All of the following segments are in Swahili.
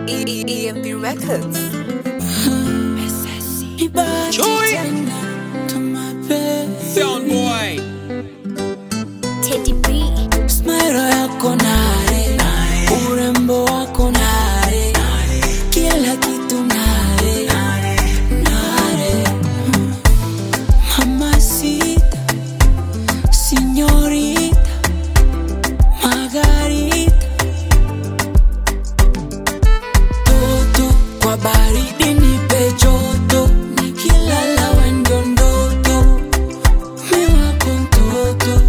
E- E- EMP Records. Chui. Sound boy. Teddy B. Smile yako nare, urembo wako nare, kila kitu nare, nare. Mamacita, señorita, Margarita. Toto kwa baridi nipe joto, nikilala wendo ndoto, mi wako mtoto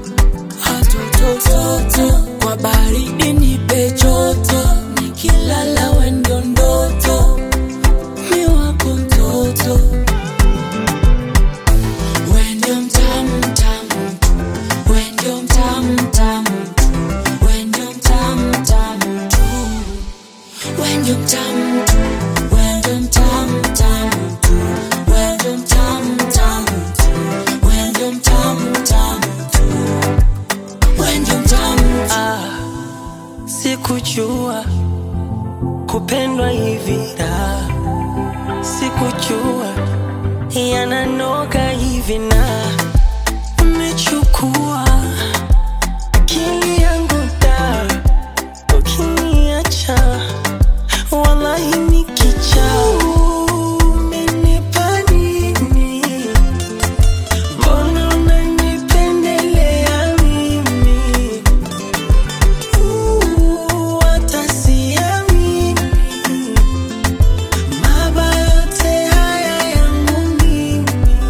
hatotototo kwa baridi nipe joto nikilala wendo ndoto mi wako mtoto wendo mtamu mtamu wendo mtamu mtamu wendo mtamu mtamu tu wendo mtamu tu wendo mtamu mtamu tu wendo mtamu mtamu tu wendo mtamu mtamu tu wendo mtamu Ah, sikujua kupendwa hivi da, sikujua yananoga hivi na umechukua akili yangu da, ukiniacha wallahi nikicha umenipa nini? Mbona unanipendelea mimi? Uh, hata siamini. Mabaya yote haya yangu mimi.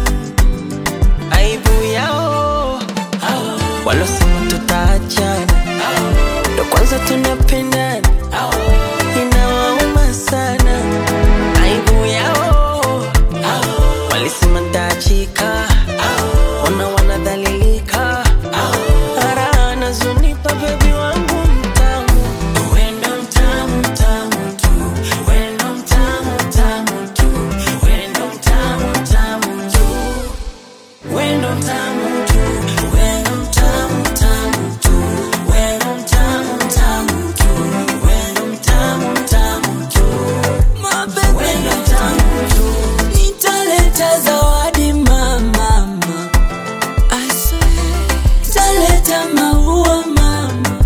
Aibu yao walosema tutaachana, ndo kwanza tunapendana, inawauma sana. Aibu yao walisema ntaachika, ona wanadhalilika, ara nazunipa bebi wangu mtamu, wendo mtamu mtamu tu, wendo mtamu mtamu tu, wendo mtamu mtamu tu, wendo mtamu tu, wendo mtamu mtamu tu, wendo mtamu mtamu tu, wendo mtamu mtamu tu, wendo mtamu tu. nitaleta zawadi mama I swear nitaleta maua mama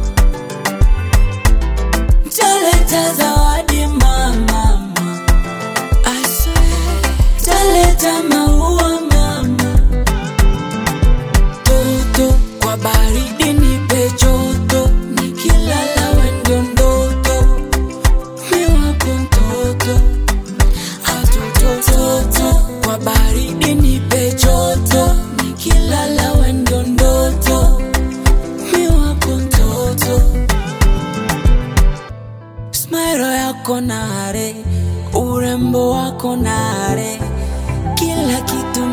nitaleta zawadi mama I swear nitaleta maua mama toto kwa baridi nipe joto nikilala wendo ndoto mi wako mtoto hatotototo kwa baridi nipe joto nikilala wendo ndoto mi wako mtoto smairo yako nare urembo wako nare kila kitu